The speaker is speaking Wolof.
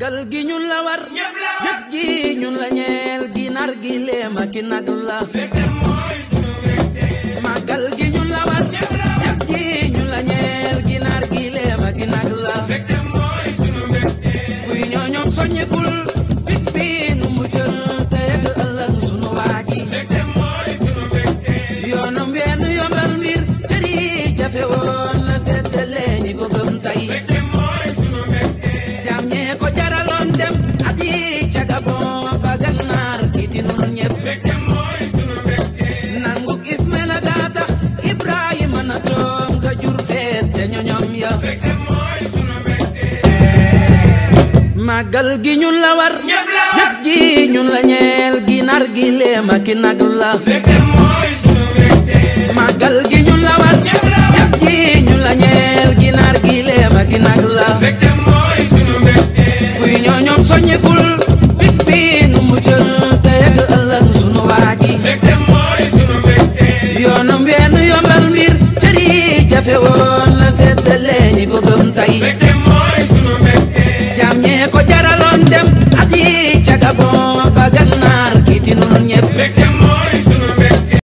màggal gi ñun la war jëf ji ñun la ñeel ginaar gi leema ki nag la màggal gi ñun la war jëf ji ñun la ñeel ginaar gi leema ki nag la kuy ñoo ñoom soññekul bis bi nu muccal te yegg ëllëg sunu waaji yoonam wenn yombal mbir cëri jafe woon la seddale ñi ko gëm tey jam ñee ko jaraloon dem at yi ca Gabon ba Gànnaar kiiti nun ñépp nanguk Ismaila gaa tax Ibrahima na doom ka jur feet te ñoñom ya màggal gi ñun la war jëf ji ñun la ñeel ginaar gi leema ki nag la màggal gi ñun la war jëf ji ñun la ñeel ginaar gi leema ki nag la kuy ñoo ñoom soññekul bis bi nu muccal te yegg ëllëg sunu waaji yoonam wenn yombal mbir cëri jafe woon la seddale ñi ko gëm tey